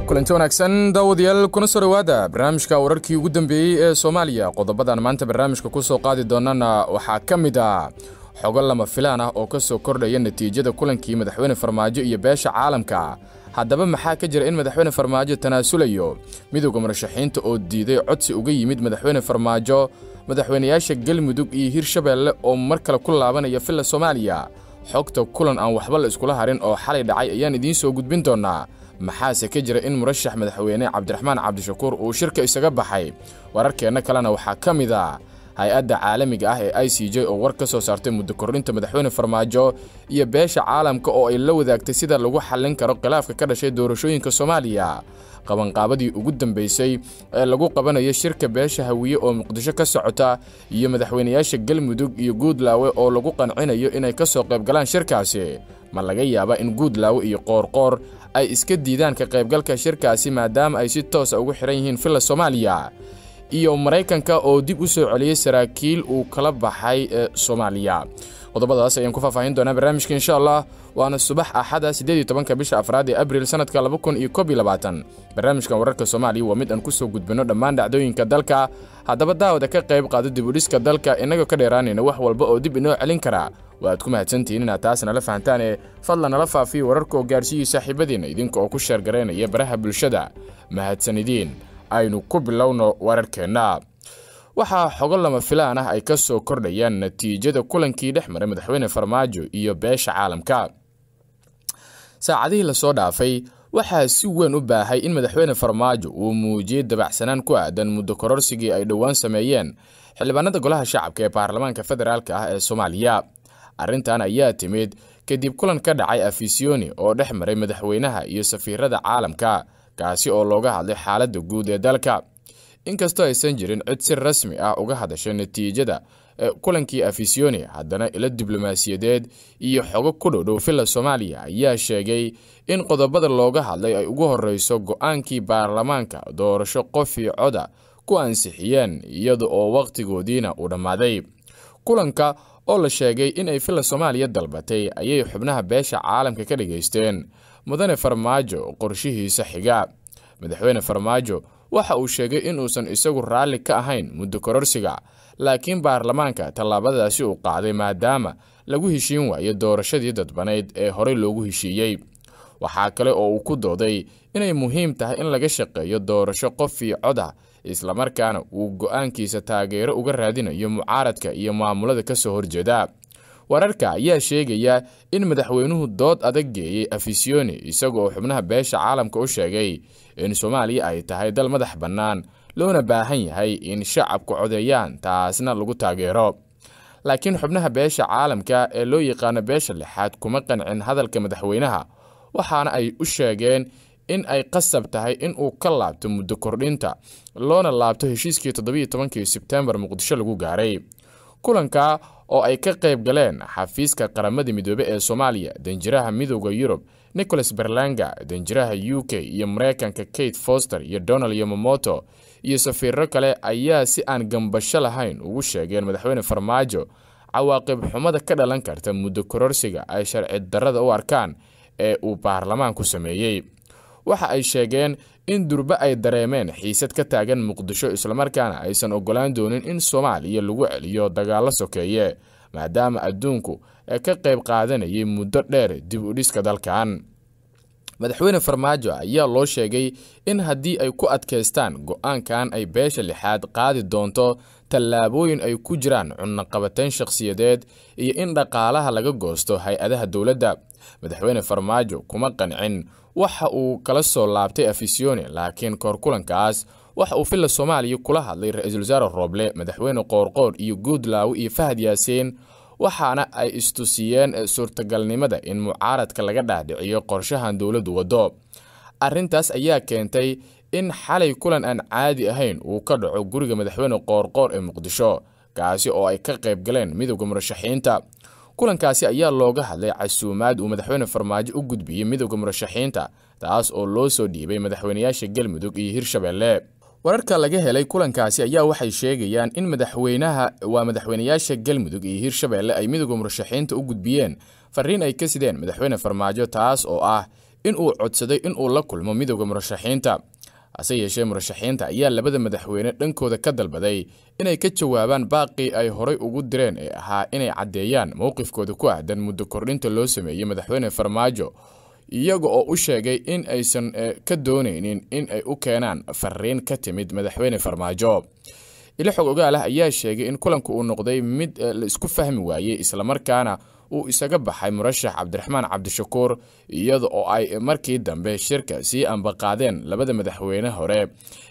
kulanti wanaagsan daawadayaal kuna soo dhowaada barnaamijka wararkii ugu dambeeyey ee soomaaliya qodobadan maanta barnaamijka ku soo qaadi doonana waxaa ka mid ah xogo lama filaan ah oo ka soo kordhaya natiijada kulankii madaxweyne farmaajo iyo beesha caalamka haddaba maxaa ka jira in madaxweyne farmaajo tanaasulayo midowda murashaxiinta oo diiday codsi uga yimid madaxweyne farmaajo madaxweynayaasha galmudug iyo hirshabeelle oo mar kale ku laabanaya villa soomaaliya xogta kulan aan waxba la iskula harin oo xalay dhacay ayaan idiin soo gudbin doonaa maxaase ka jira in murashax madaxweyne cabdiraxmaan cabdishakuur uu shirka isaga baxay wararkeenna kalena waxaa ka mid a hay-adda caalamiga ah ee i c j oo war ka soo saartay muddo kordhinta madaxweyne farmaajo iyo beesha caalamka oo ay la wadaagtay sida lagu xallin karo khilaafka ka dhashay doorashooyinka soomaaliya qabanqaabadii ugu dambaysay ee lagu qabanayo shirka beesha hawiye oo muqdisho ka socota iyo madaxweynayaasha galmudug iyo guudlaawe oo lagu qancinayo inay ka soo qaybgalaan shirkaasi ma laga yaabaa in guudlaawe iyo qoorqoor ay iska diidaan ka qaybgalka shirkaasi maadaama ay si toosa ugu xihan yihiin villa soomaaliya iyo maraykanka oo dib u soo celiyey saraakiil uu kala baxay ee soomaaliya qodobadaas ayaan ku faahfaahin doonaa barnaamijka insha allah waana subax axada siddeed iyo tobanka bisha afraad ee abril sanadka laba kun iyo koob iyo labaatan barnaamijkan wararka soomaaliya waa mid aan ku soo gudbinno dhammaan dhacdooyinka dalka haddaba daawada ka qayb qaado dib u dhiska dalka innagoo ka dheeraanayna wax walba oo dib inoo celin kara waaad ku mahadsantihiin inaad taas nala fahantaan ee fadlan nala faafiyo wararka oo gaarsiiyey saaxiibadiinna idinka oo ku sheergaraynaya baraha bulshada mahadsanidiin aynu ku bilowno wararkeenna waxaa xogo lama filaan ah ay ka soo kordhayaan natiijada kulankii dhex maray madaxweyne farmaajo iyo beesha caalamka saacadihii lasoo dhaafay waxaa si weyn u baahay in madaxweyne farmaajo uu muujiyey dabacsanaan ku aadan muddo kororsigii ay dhowaan sameeyeen xildhibaanada golaha shacabka ee baarlamaanka federaalk ah ee soomaaliya arrintan ayaa timid kadib kulan ka dhacay afisiyoni oo dhex maray madaxweynaha iyo safiirada caalamka kaasi oo looga hadlay xaaladda guud ee dalka inkastoo aysan jirin cid si rasmi ah uga hadasha natiijada kulankii afisiyoni haddana ilo diblomaasiyadeed iyo xogo ku dhodhow villa soomaaliya ayaa sheegay in qodobada looga hadlay ay ugu horreyso go-aankii baarlamaanka doorasho qofii coda ku ansixiyeen iyada oo wakhtigoodiina uu dhammaaday kulanka oo la sheegay in ay villa soomaaliya dalbatay ayay xubnaha beesha caalamka ka dhageysteen mudane farmaajo qorshihiisa xiga madaxweyne farmaajo waxa uu sheegay inuusan isagu raalli ka ahayn muddo kororsiga laakiin baarlamaanka tallaabadaasi uu qaaday maadaama lagu heshiin waayo doorashadii dadbanayd ee horey loogu heshiiyey waxaa kale oo uu ku dooday inay muhiim tahay in laga shaqeeyo doorasho qofii coda islamarkaana uu go-aankiisa taageero uga raadinayo mucaaradka iyo maamulada ka soo horjeeda wararka ayaa sheegaya in madaxweynuhu dood adag geeyey afisiyoni isaga oo xubnaha beesha caalamka u sheegay in soomaaliya ay tahay dal madax bannaan loona baahan yahay in shacabku codeeyaan taasna lagu taageero laakiin xubnaha beesha caalamka ee loo yaqaano beesha lixaad kuma qancin hadalka madaxweynaha waxaana ay u sheegeen in ay qasab tahay in uu ka laabto muddo kordhinta loona laabto heshiiskii toddobiiyo tobankii sebtembar muqdisho lagu gaaray kulanka oo ay ka qayb galeen xafiiska qaramada midoobe ee soomaaliya danjiraha midooda yurub nicholas berlanga danjiraha u k iyo mareykanka kate foster iyo donald yomomoto iyo safiiro kale ayaa si aan gambasho lahayn ugu sheegeen madaxweyne farmaajo cawaaqib xumada ka dhalan karta muddo kororsiga ay sharci darrada u arkaan ee uu baarlamaanku sameeyey waxa ay sheegeen in durbe ay dareemeen xiisad ka taagan muqdisho islamarkaana aysan ogolaan doonin in soomaaliya lagu celiyo dagaallo sokeeye maadaama adduunku ee ka qayb qaadanayay muddo dheer dib u dhiska dalkan madaxweyne farmaajo ayaa loo sheegay in haddii ay ku adkaystaan go-aankan ay beesha lixaad qaadi doonto tallaabooyin ay ku jiraan cunaqabatayn shakhsiyadeed iyo in dhaqaalaha laga goosto hay-adaha dowladda madaxweyne farmaajo kuma qancin waxa uu kala soo laabtay afisiyoni laakiin koor kulankaas waxa uu villa soomaaliya kula hadlay ra-iisul wasaare rooble madaxweyne qoorqoor iyo guudlaawe iyo fahad yaasiin waxaana ay istusiyeen suurtagalnimada in mucaaradka laga dhaadhiciyo qorshahan dowladdu waddo arrintaas ayaa keentay in xalay kulan aan caadi ahayn uu ka dhaco guriga madaxweyne qoorqoor ee muqdisho kaasi oo ay ka qayb galeen midowda murashaxiinta kulankaasi ayaa looga hadlay casuumaad uu madaxweyne farmaajo u gudbiyey midowda murashaxiinta taas oo loo soo dhiibay madaxweynayaasha galmudug iyo hirshabeelle wararka laga helay kulankaasi ayaa waxay sheegayaan in madaxweynaha waa madaxweynayaasha galmudug iyo hirshabeelle ay midowda murashaxiinta u gudbiyeen fariin ay ka sideen madaxweyne farmaajo taas oo ah in uu codsaday in uu la kulmo midowda murashaxiinta hase yeeshee murashaxiinta ayaa labada madaxweyne dhankooda ka dalbaday inay ka jawaabaan baaqii ay horay ugu direen ee ahaa inay caddeeyaan mowqifkooda ku ahdan muddo kordhinta loo sameeyey madaxweyne farmaajo iyaga oo u sheegay in aysan ka doonaynin in ay u keenaan fariin ka timid madaxweyne farmaajo ilo xog ogaalah ayaa sheegay in kulanku uu noqday mid la isku fahmi waayey islamarkaana uu isaga baxay murashax cabdiraxmaan cabdishakuur iyada oo ay markii dambe shirka sii ambaqaadeen labada madaxweyne hore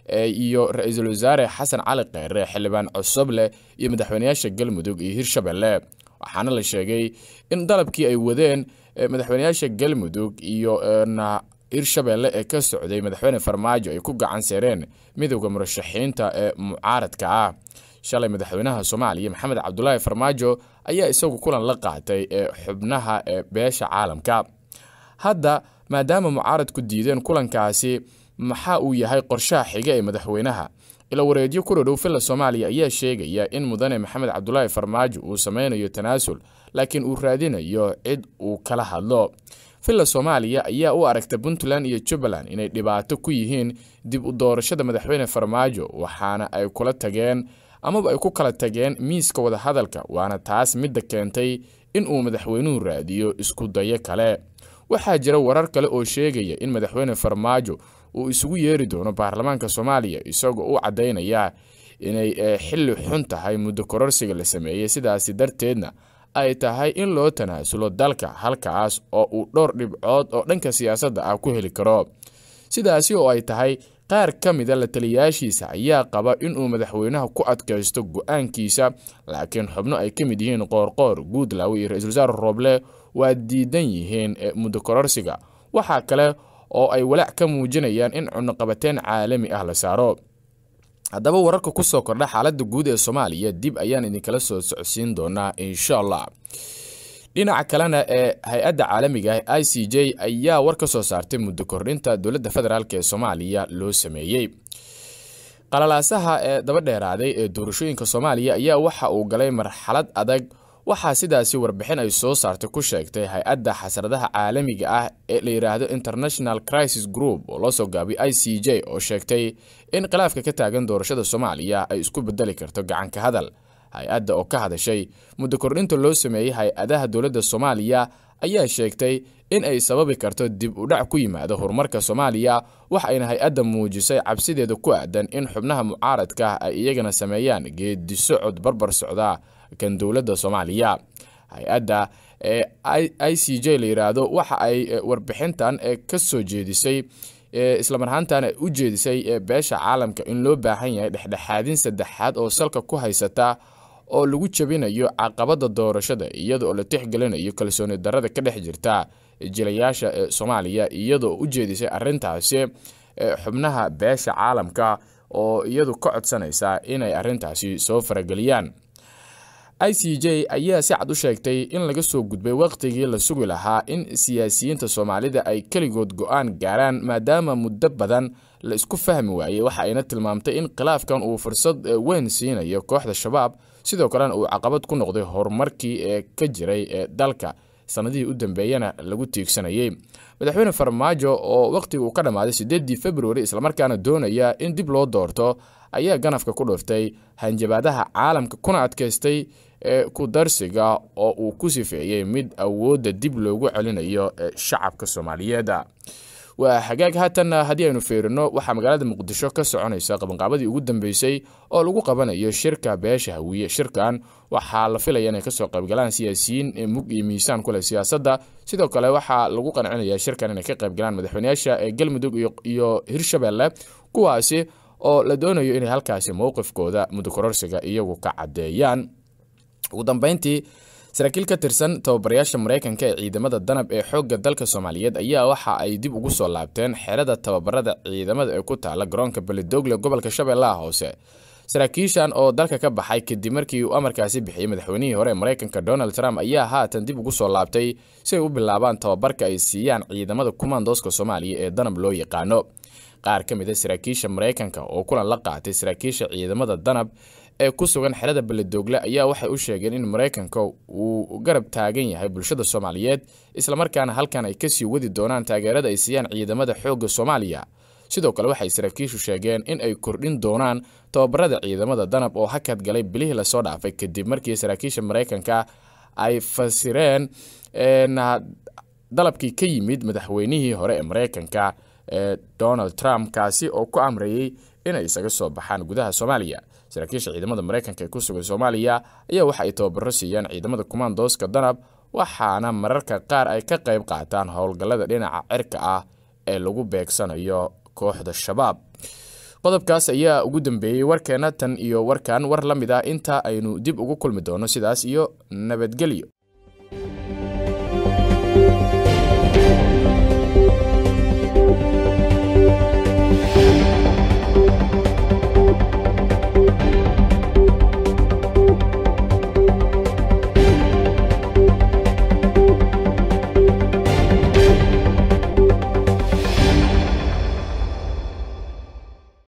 iyo ra-iisul wasaare xasan cali kheyre xildhibaan cosoble iyo madaxweyneyaasha galmudug iyo hirshabelle waxaana la sheegay in dalabkii ay wadeen madaxweyneyaasha galmudug iyo hirshabelle ee ka socday madaxweyne farmaajo ay ku gacan seereen midowda murashaxiinta ee mucaaradka ah shalay madaxweynaha soomaaliya maxamed cabdulaahi farmaajo ayaa isagu kulan la qaatay ee xubnaha ee beesha caalamka hadda maadaama mucaaradku diideen kulankaasi maxaa uu yahay qorshaha xiga ee madaxweynaha ila wareedyo ku dhodhow filla soomaaliya ayaa sheegaya in mudane maxamed cabdulaahi farmaajo uu sameynayo tanaasul laakiin uu raadinayo cid uu kala hadlo villa soomaaliya ayaa u aragta puntland iyo jubbaland inay dhibaato ku yihiin dib u doorashada madaxweyne farmaajo waxaana ay kula tageen amaba ay ku kala tageen miiska wadahadalka waana taas midda keentay in uu madaxweynuhu raadiyo isku dayo kale waxaa jira warar kale oo sheegaya in madaxweyne farmaajo uu isugu yeeri doono baarlamaanka soomaaliya isagoo u caddaynaya inay xilli xun tahay muddo kororsiga la sameeyey sidaasi darteedna ay tahay in loo tanaasulo dalka halkaas oo uu dhowr dhibcood oo dhanka siyaasadda ah ku heli karo sidaasi oo ay tahay qaar ka mida la taliyaashiisa ayaa qaba inuu madaxweynaha ku adkaysto go-aankiisa laakiin xubno ay ka mid yihiin qoorqoor guudlaw iyo ra-iisul wasaare rooble waa diidan yihiin muddo kororsiga waxaa kale oo ay walaac ka muujinayaan in cunuqabateen caalami ah la saaro haddaba wararka ku soo kordha xaaladda guud ee soomaaliya dib ayaan idinkala soo socodsiin doonaa insha allah dhinaca kalena ee hay-adda caalamiga ah i c j ayaa war ka soo saartay muddo kordhinta dowladda federaalk ee soomaaliya loo sameeyey qalalaasaha ee daba dheeraaday ee doorashooyinka soomaaliya ayaa waxa uu galay marxalad adag waxaa sidaasi warbixin ay soo saartay ku sheegtay hay-adda xasradaha caalamiga ah ee la yidhaahdo international crisis group oo loo soo gaabiyay i c j oo sheegtay in khilaafka ka taagan doorashada soomaaliya ay isku bedeli karto gacanka hadal hay-adda oo ka hadashay muddo kordhinta loo sameeyey hay-adaha dowladda soomaaliya ayaa sheegtay in ay sababi karto dib u dhac ku yimaado horumarka soomaaliya waxayna hay-adda muujisay cabsideeda ku aadan in xubnaha mucaaradka ay iyagana sameeyaan geedi socod barbar socda kan dowladda soomaaliya hay-adda ee i c j la yidhaahdo waxa ay warbixintan ka soo jeedisay islamar ahaantana u jeedisay beesha caalamka in loo baahan yahay dhexdhexaadin saddexaad oo salka ku haysata oo lagu jabinayo caqabada doorashada iyadaoo la tixgelinayo kalsooni darada ka dhex jirta jilayaasha ee soomaaliya iyadoo u jeedisay arintaasi xubnaha beesha caalamka oo iyadu ka codsanaysa inay arintaasi soo farageliyaan i c j ayaa si cad u sheegtay in laga soo gudbay wakhtigii la sugi lahaa in siyaasiyiinta soomaalida ay keligood go-aan gaaraan maadaama muddo badan la isku fahmi waayey waxa ayna tilmaamtay in khilaafkan uu fursad weyn siinayo kooxda shabaab sidoo kalena uu caqabad ku noqday horumarkii ee ka jiray ee dalka sanadihii u dambeeyana lagu tiigsanayey madaxweyne farmaajo oo wakhtiga uu ka dhammaaday sideedii februari islamarkaana doonaya in dib loo doorto ayaa ganafka ku dhuftay hanjabaadaha caalamka kuna adkaystay ee ku darsiga oo uu ku sifeeyey mid awoodda dib loogu celinayo shacabka soomaaliyeed waa hagaag haatan haddii aynu fiirino waxaa magaalada muqdisho ka soconaysa qabanqaabadii ugu dambeysay oo lagu qabanayo shirka beesha hawiye shirkan waxaa la filaya inay kasoo qaybgalaan siyaasiyiin mug iyo miisaan kuleh siyaasadda sidoo kale waxaa lagu qancinaya shirkan inay ka qaybgalaan madaxweyneyaasha ee galmudug iyo hirshabelle kuwaasi oo la doonayo inay halkaasi mowqifkooda mudukororsiga iyagu ka caddeeyaan ugu dambeyntii saraakiil ka tirsan tababarayaasha maraykanka ee ciidamada danab ee xoogga dalka soomaaliyeed ayaa waxa ay dib ugu soo laabteen xerada tababarada ciidamada ee ku taala garoonka belidogle gobolka shabeellaha hoose saraakiishan oo dalka ka baxay kadib markii uu amarkaasi bixiyey madaxweynihii hore ee maraykanka donald trump ayaa haatan dib ugu soo laabtay si ay u bilaabaan tababarka ay siiyaan ciidamada kumaandooska soomaaliya ee danab loo yaqaano qaar ka mid a saraakiisha maraykanka oo kulan la qaatay saraakiisha ciidamada danab ee ku sugan xerada beledoogle ayaa waxay u sheegeen in maraykanka uu garab taagan yahay bulshada soomaaliyeed islamarkaana halkan ay kasii wadi doonaan taageerada ay siiyaan ciidamada xoogga soomaaliya sidoo kale waxay saraakiishu sheegeen in ay kordhin doonaan tababarada ciidamada danab oo hakad galay bilihii lasoo dhaafay kadib markii saraakiisha maraykanka ay fasireen dalabkii ka yimid madaxweynihii hore ee maraykanka ee donald trump kaasi oo ku amrayay inay isaga soo baxaan gudaha soomaaliya saraakiisha ciidamada maraykanka ee ku sugan soomaaliya ayaa waxa ay tababaro siiyaan ciidamada kumaandooska danab waxaana mararka qaar ay ka qayb qaataan howlgallada dhinaca cirka ah ee lagu beegsanayo kooxda shabaab qodobkaas ayaa ugu dambeeyey warkeena tan iyo warkan war la mid ah inta aynu dib ugu kulmi doono sidaas iyo nabadgelyo